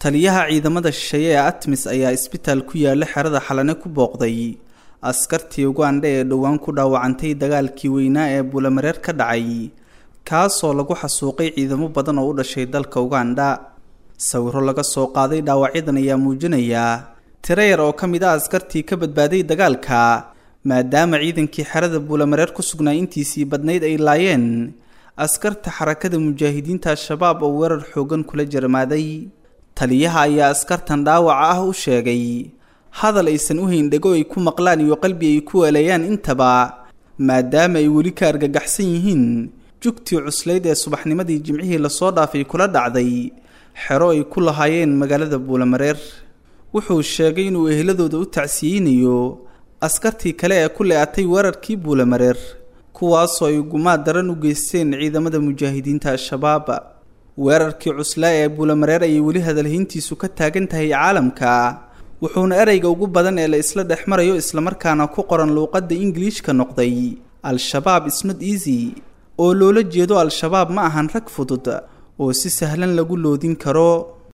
taliyaha ciidamada shisheeye ee atmis ayaa isbitaal ku yaala xerada xalane ku booqday askartii ugandha ee dhowaan ku dhaawacantay dagaalkii weynaa ee buulamareer ka dhacay kaasoo lagu xasuuqay ciidamo badan oo u dhashay dalka ugandha sawiro laga soo qaaday dhaawacyadan ayaa muujinaya tiro yar oo ka mid ah askartii ka badbaaday dagaalka maadaama ciidankii xerada buulamareer ku sugnaa intiisii badnayd ay laayeen askarta xarakada mujaahidiinta al-shabaab oo weerar xoogan kula jarmaaday taliyaha ayaa askartan dhaawaca ah u sheegay hadal aysan u hayndhego ay ku maqlaan iyo qalbi ay ku waleeyaan intaba maadaama ay weli ka argagaxsan yihiin jugtii cuslayd ee subaxnimadii jimcihii lasoo dhaafay kula dhacday xero ay ku lahaayeen magaalada buulamareer wuxuu sheegay inuu eheladooda u tacsiyeynayo askartii kale ee ku le-atay weerarkii buulamareer kuwaasoo ay gumaad daran u geysteen ciidamada mujaahidiinta al-shabaab weerarkii cuslaa ee buulamareer ayay weli hadalhayntiisu ka taagan tahay caalamka wuxuuna ereyga ugu badan ee la isla dhex marayo islamarkaana ku qoran luuqadda ingiliishka noqday al-shabaab isnot easy oo loola jeedo al-shabaab ma ahan rag fudud oo si sahlan lagu loodin karo